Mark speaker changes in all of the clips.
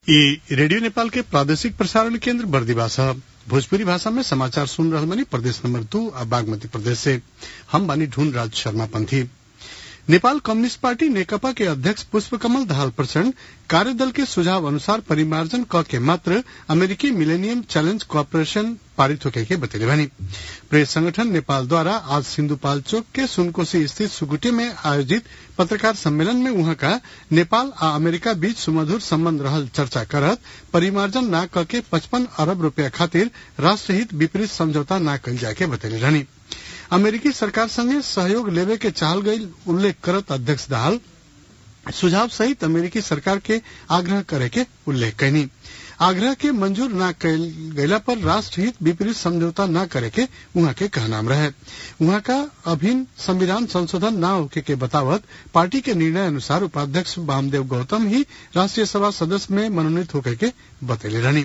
Speaker 1: ई रेडियो नेपाल के प्रादेशिक प्रसारण केन्द्र बर्दिवास ह भोजपुरी भाषा में समाचार सुन रहल बानी प्रदेश नंबर दू आ बागमती प्रदेश से हम बानी ढूंढ राज शर्मा पंथी नेपाल कम्युनिस्ट पार्टी नेकपा के अध्यक्ष पुष्प कमल दाहाल प्रचण्ड कार्यदल के सुझाव अनुसार परिमार्जन क के मात्र अमेरिकी मिलेनियम चैलेंज कॉरपोरेशन पारित होके के बतेले बानी प्रेस संगठन नेपाल द्वारा आज सिन्धुपाल्चोक के सुनकोशी स्थित सुकुटी में आयोजित पत्रकार सम्मेलन में उहाँ का नेपाल आ अमेरिका बीच सुमधुर सम्बन्ध रहल चर्चा करत परिमार्जन ना क के पचपन अरब रूपया खातिर राष्ट्रहित विपरीत समझौता ना कल जाके बतेले रहनी अमेरिकी सरकार संगे सहयोग लेवे के चाहल गईल उल्लेख करत अध्यक्ष दाहाल सुझाव सहित अमेरिकी सरकार के आग्रह करे के उल्लेख कैनी आग्रह के मंजूर न कैल गयला पर राष्ट्रहित विपरीत समझौता न करे के उहाँ के कहनाम रहे उहाँ का अभिन्न संविधान संशोधन न होके के बतावत पार्टी के निर्णय अनुसार उपाध्यक्ष वामदेव गौतम ही राष्ट्रीय सभा सदस्य में मनोनीत होके के बतैले रहनी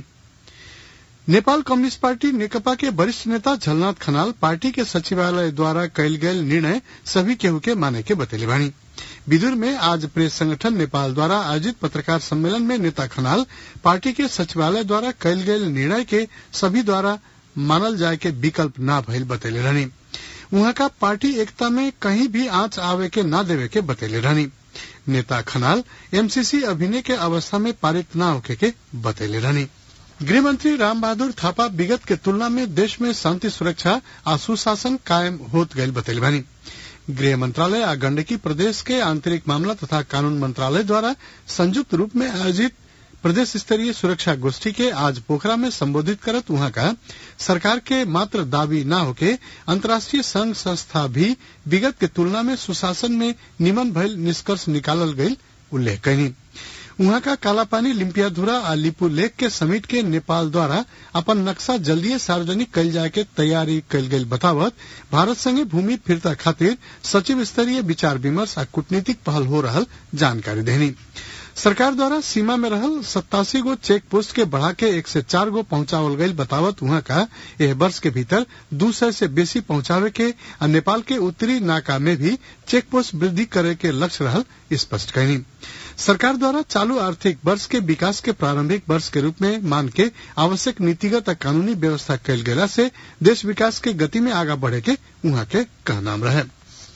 Speaker 1: नेपाल कम्युनिस्ट पार्टी नेकपा के वरिष्ठ नेता झलनाथ खनाल पार्टी के सचिवालय द्वारा कैल गयल निर्णय सभी केहू के माने के बतेले बानी विदुर में आज प्रेस संगठन नेपाल द्वारा आयोजित पत्रकार सम्मेलन में नेता खनाल पार्टी के सचिवालय द्वारा कैल गयल निर्णय के सभी द्वारा मानल जाए के विकल्प न भइल बतैले रहनी उहाँ का पार्टी एकता में कहीं भी आंच आवे के न देवे के बतैले रहनी नेता खनाल एमसीसी अभिनय के अवस्था में पारित न होके के बतैले रहनी गृहमंत्री राम बहादुर थापा विगत के तुलना में देश में शांति सुरक्षा आ सुशासन कायम होत गयल बतैले बानी गृह मंत्रालय आ गंडकी प्रदेश के आंतरिक मामला तथा कानून मंत्रालय द्वारा संयुक्त रूप में आयोजित प्रदेश स्तरीय सुरक्षा गोष्ठी के आज पोखरा में संबोधित करत वहां का सरकार के मात्र दावी न होके अंतर्राष्ट्रीय संघ संस्था भी विगत के तुलना में सुशासन में निमन भयल निष्कर्ष निकालल गयल उल्लेख कैनी उहाँ का कालापानी लिम्पियाधुरा आ लिपू लेक के समिट के नेपाल द्वारा अपन नक्शा जल्दीए सार्वजनिक कल जाए के तैयारी कल गई बतावत भारत संगे भूमि फिरता खातिर सचिव स्तरीय विचार विमर्श आ कूटनीतिक पहल हो रहल जानकारी देनी सरकार द्वारा सीमा में रहल सत्तासी गो चेक पोस्ट के बढ़ा के एक से चार गो पहुंचावल गई बतावत वहां का एह वर्ष के भीतर दू सौ से बेसी पहुंचावे के आ नेपाल के उत्तरी नाका में भी चेक पोस्ट वृद्धि करे के लक्ष्य रहल स्पष्ट कहनी सरकार द्वारा चालू आर्थिक वर्ष के विकास के प्रारंभिक वर्ष के रूप में मान के आवश्यक नीतिगत और कानूनी व्यवस्था कैल गेला से देश विकास के गति में आगा बढ़े के उहाँ के कहनाम रहे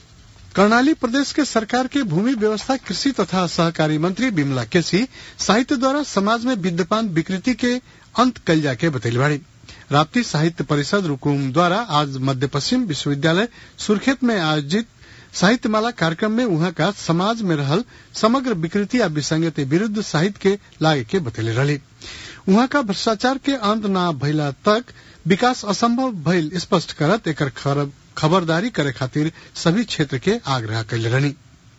Speaker 1: कर्णाली प्रदेश के सरकार के भूमि व्यवस्था कृषि तथा सहकारी मंत्री बिमला केसी साहित्य द्वारा समाज में विद्यमान विकृति के अंत कल जाके बतैली बाड़ी राप्ती साहित्य परिषद रुकुम द्वारा आज मध्य पश्चिम विश्वविद्यालय सुर्खेत में आयोजित साहित्यमाला कार्यक्रम में उहाँ का समाज में रहल समग्र विकृति या विसंगति विरुद्ध साहित्य के लागे के बतैले रही उहाँ का भ्रष्टाचार के अंत न भइला तक विकास असंभव भइल स्पष्ट करत एकर खबरदारी करे खातिर सभी क्षेत्र के आग्रह कैले रहनी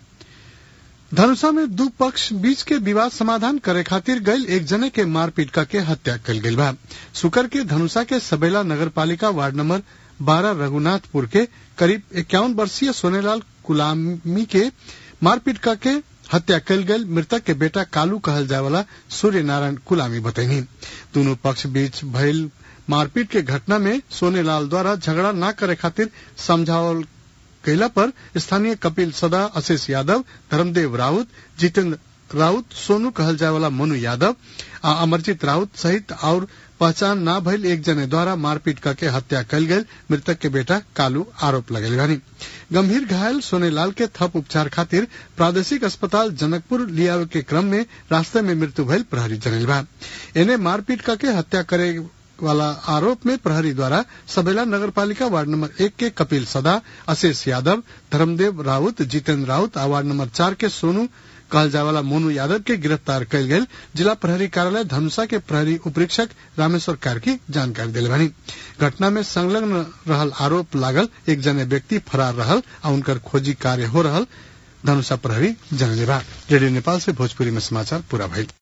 Speaker 1: धनुषा में दू पक्ष बीच के विवाद समाधान करे खातिर गईल एक जने के मारपीट के हत्या कल गई बा सुकर के धनुषा के सबेला नगर पालिका वार्ड नंबर बारह रघुनाथपुर के करीब इक्यावन वर्षीय सोनेलाल गुलामी के मारपीट करके हत्या कल गई मृतक के बेटा कालू कहल जाए वाला सूर्य नारायण गुलामी बतैनी दोनों पक्ष बीच भइल मारपीट के घटना में सोनेलाल द्वारा झगड़ा न करे खातिर समझावल कैला पर स्थानीय कपिल सदा अशेष यादव धर्मदेव राउत जितेंद्र राउत सोनू कहल जाए वाला मनु यादव आ अमरजीत राउत सहित और पहचान न भइल एक जने द्वारा मारपीट करके हत्या कल गई मृतक के बेटा कालू आरोप लगेल बानी गंभीर घायल सोनेलाल के थप उपचार खातिर प्रादेशिक अस्पताल जनकपुर लियावे के क्रम में रास्ते में मृत्यु भइल प्रहरी जनल बा एने मारपीट करके हत्या करे वाला आरोप में प्रहरी द्वारा सबेला नगर पालिका वार्ड नंबर एक के कपिल सदा अशेष यादव धर्मदेव राउत जितेंद्र राउत आ वार्ड नंबर चार के सोनू कहल जाए वाला मोनू यादव के गिरफ्तार कल गई जिला प्रहरी कार्यालय धनुषा के प्रहरी उपरीक्षक रामेश्वर कार्की जानकारी दिले बानी घटना में संलग्न रहल आरोप लागल एक जने व्यक्ति फरार रहल आ उनकर खोजी कार्य हो रहल धनुषा प्रहरी जनले बा रेडियो नेपाल से भोजपुरी में समाचार पूरा भइल